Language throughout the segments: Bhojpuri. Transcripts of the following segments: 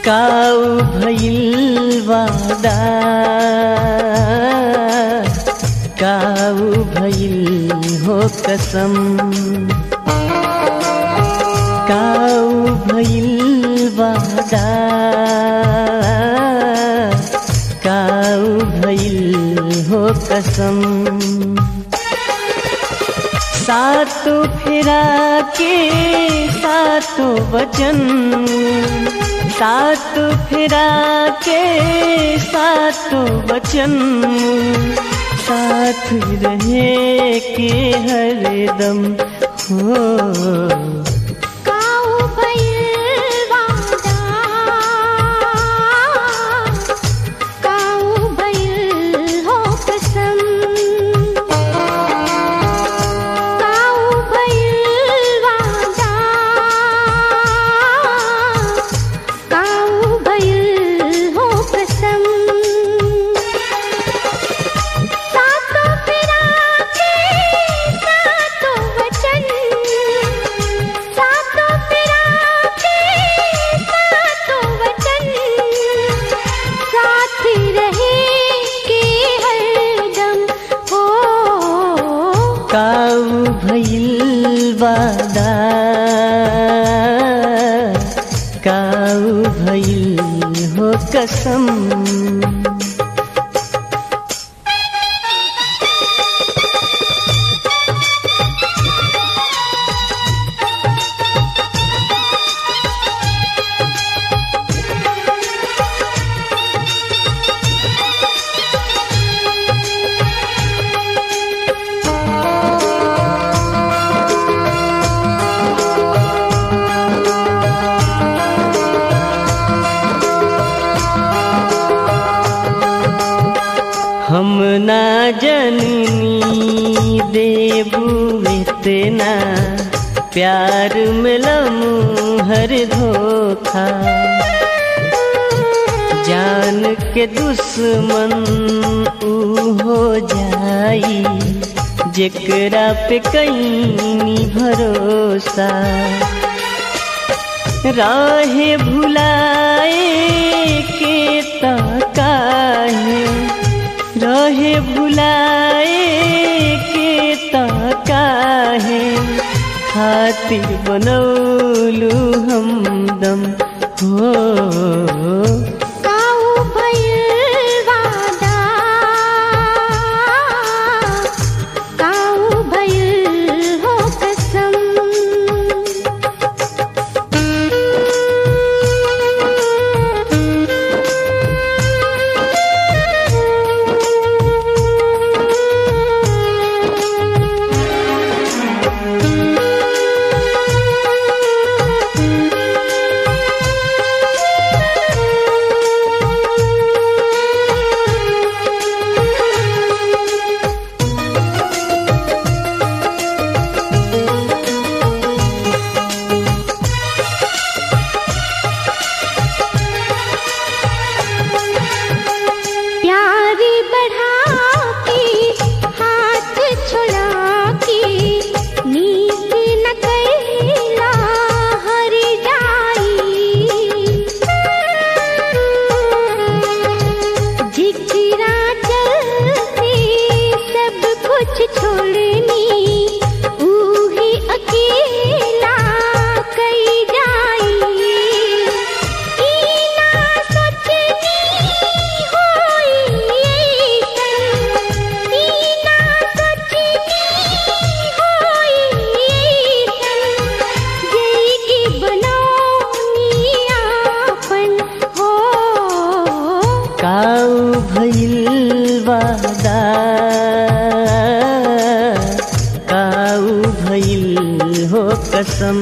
काऊ भइल वादा काऊ भइल हो कसम काऊ भइल वादा काऊ भइल हो कसम सातो फेरा के सातो वचन सात फेरा के सातो वचन साथ रहे के हरदम हो काऊ भइल वादा काऊ भइल हो कसम काऊ भइल वादा काऊ भइल हो कसम सातो फेरा के सातो वचन सातो फेरा के सातो वचन साथ रहे के हरदम हो काऊ भइल वादा काऊ भइल हो कसम हम ना जननी देबू इतना प्यार मिलमू हर धोखा जान के दुश्मन ऊ हो जाई जेकरा पे कहीं भरोसा राहे भुलाए के ताकाहे रहे भुलाए के ताकाहे खातिर बनौलू हमदम हो काऊ भइल वादा काऊ भइल हो कसम प्यारी बढ़ा के हाथ छुड़ा के नीक न कैला हर जाई जिकरा चलते सब कुछ छोड़नी ऊही अकेला कई जाई ई ना सोचनी होई ऐसन ई ना सोचनी होई ऐसन जई की बनौनी आपन हो काऊ भइल वादा काऊ भइल हो कसम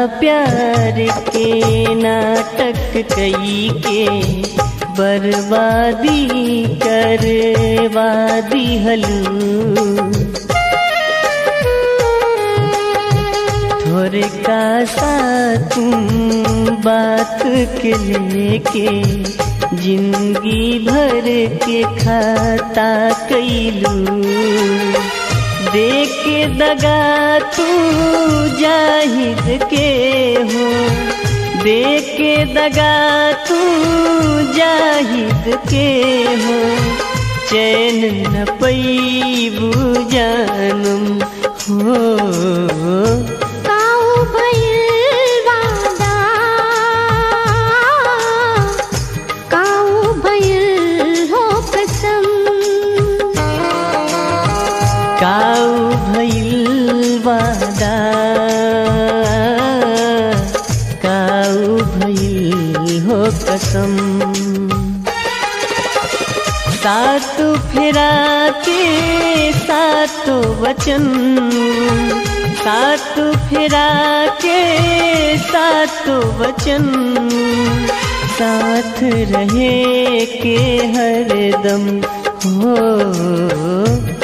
प्यार के नाटक कई के बर्बादी करवादी हलू थोड़े का सा तुम बात के लेके जिंदगी भर के खाता कैलू देख के दगा तू जाहिद के हो देख के दगा तू जाहिद के हो चैन न पैबू जानम हो काऊ भइल वादा काऊ भइल हो कसम काऊ भइल वादा काऊ भइल हो कसम सात फेरा के सात वचन सात फेरा के सात वचन साथ रहे के हरदम हो